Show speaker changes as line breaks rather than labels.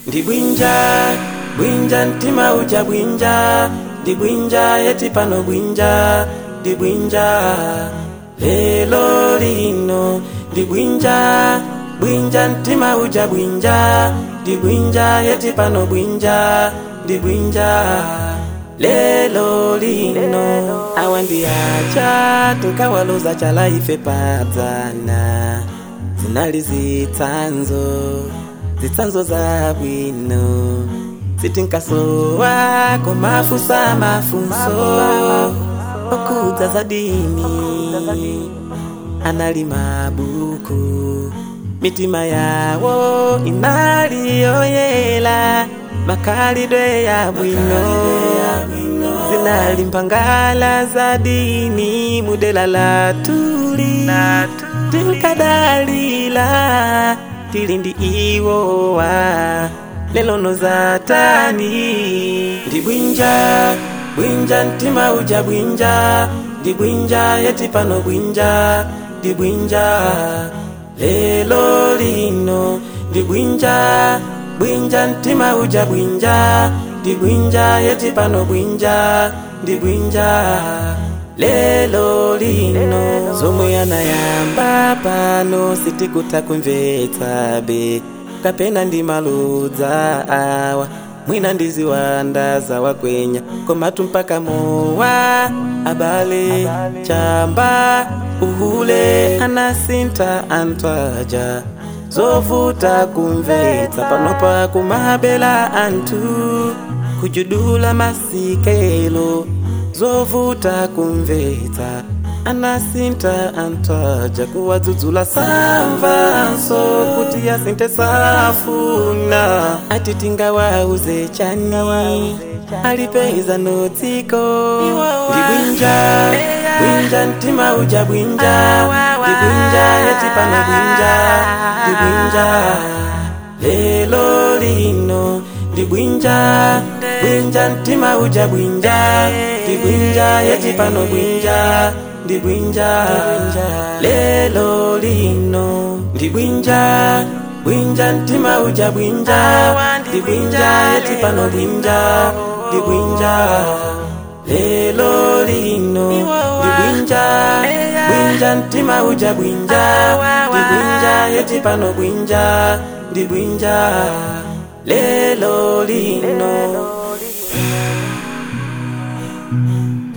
ndi bwinja bwinja mtima uja bwinja ndi bwinja yeti pano bwinja ndi bwinja lelo lino ndi bwinja bwinja mtima uja bwinja ndi bwinja yeti pano bwinja ndi bwinja lelo lino awa ndi acha tinkawaloza chala ife padzana zinali zitsanzo zitsanzo zabwino zitinkasowa komafusa mafunso okudza za dini anali mabuku mitima yawo inali yoyela makhalidwe ya bwino zinali mpangala za dini mudela la tuli tinkadalila tili ndi iwowa lelono zatani ndi bwinja bwinja mtima uja bwinja ndi bwinja yeti pano bwinja ndi bwinja lelo lino ndi bwinja bwinja mtima uja bwinja ndi bwinja yeti pano bwinja ndi bwinja lelo lino zomwe anayamba pano sitikuta kumvetsabe kapena ndi maludza awa mwina ndiziwanda zawakwenya komatu mpaka mowa abale chamba uhule anasinta antwaja zovuta kumvetsa panopa kumabela anthu kujudula masikelo zovuta kumvetsa anasinta antwaja kuwadzudzula samvanso kuti yasinte safuna ati tingawauze chani alipeza notsiko ndi bwinja bwinja mtima uja bwinja ndi bwinja yeti pano bwinja ndi bwinja lelo lino ndi bwinja bwinja mtima uja bwinja ndi bwinja yeti pano bwinja ndi bwinja lelo lino ndi bwinja bwinja mtima uja bwinja ndi bwinja yeti pano bwinja ndi bwinja lelo lino ndi bwinja bwinja mtima uja bwinja ndi bwinja yeti pano bwinja ndi bwinja lelo lino